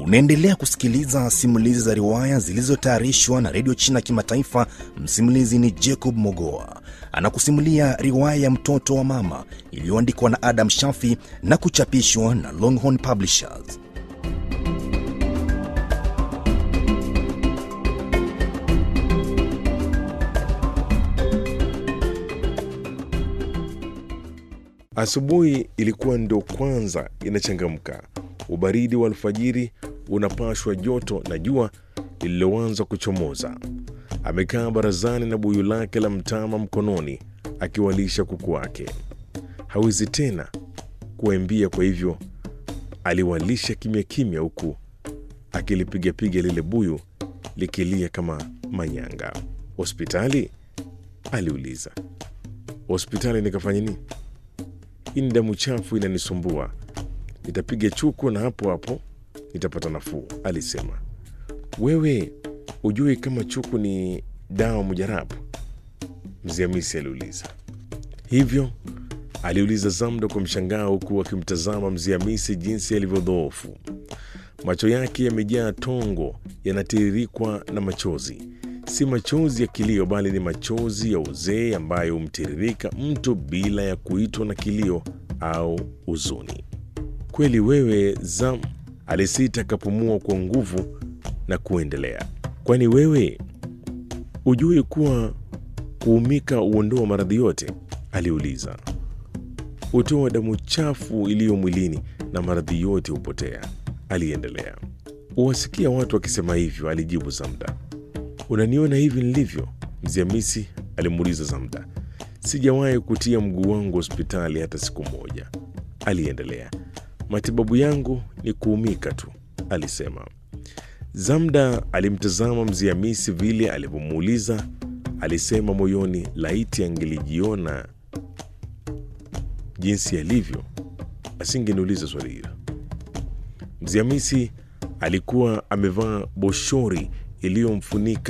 Unaendelea kusikiliza simulizi za riwaya zilizotayarishwa na redio China Kimataifa. Msimulizi ni Jacob Mogoa, anakusimulia riwaya ya mtoto wa mama iliyoandikwa na Adam Shafi na kuchapishwa na Longhorn Publishers. Asubuhi ilikuwa ndo kwanza inachangamka. Ubaridi wa alfajiri unapashwa joto na jua lililoanza kuchomoza. Amekaa barazani na buyu lake la mtama mkononi, akiwalisha kuku wake. Hawezi tena kuwaimbia, kwa hivyo aliwalisha kimya kimya, huku akilipigapiga lile buyu likilia kama manyanga. Hospitali? aliuliza. Hospitali nikafanya nini? Hii ni damu chafu inanisumbua, nitapiga chuku na hapo hapo nitapata nafuu, alisema. Wewe ujui kama chuku ni dawa mujarabu? Mzee Hamisi aliuliza. Hivyo? aliuliza Zamda kwa mshangao, huku akimtazama Mzee Hamisi jinsi alivyodhoofu. Macho yake yamejaa tongo, yanatiririkwa na machozi. Si machozi ya kilio, bali ni machozi ya uzee ambayo humtiririka mtu bila ya kuitwa na kilio au huzuni. Kweli wewe Zam, alisita akapumua kwa nguvu na kuendelea. Kwani wewe hujui kuwa kuumika huondoa maradhi yote? aliuliza. Hutoa damu chafu iliyo mwilini na maradhi yote hupotea, aliendelea. Huwasikia watu wakisema hivyo, alijibu Zamda. Unaniona hivi nilivyo? Mzee Hamisi alimuuliza Zamda. Sijawahi kutia mguu wangu hospitali hata siku moja, aliendelea. Matibabu yangu ni kuumika tu, alisema. Zamda alimtazama Mzee Hamisi vile alivyomuuliza. Alisema moyoni, laiti angelijiona jinsi alivyo, asingeniuliza swali hilo. Mzee Hamisi alikuwa amevaa boshori iliyomfunika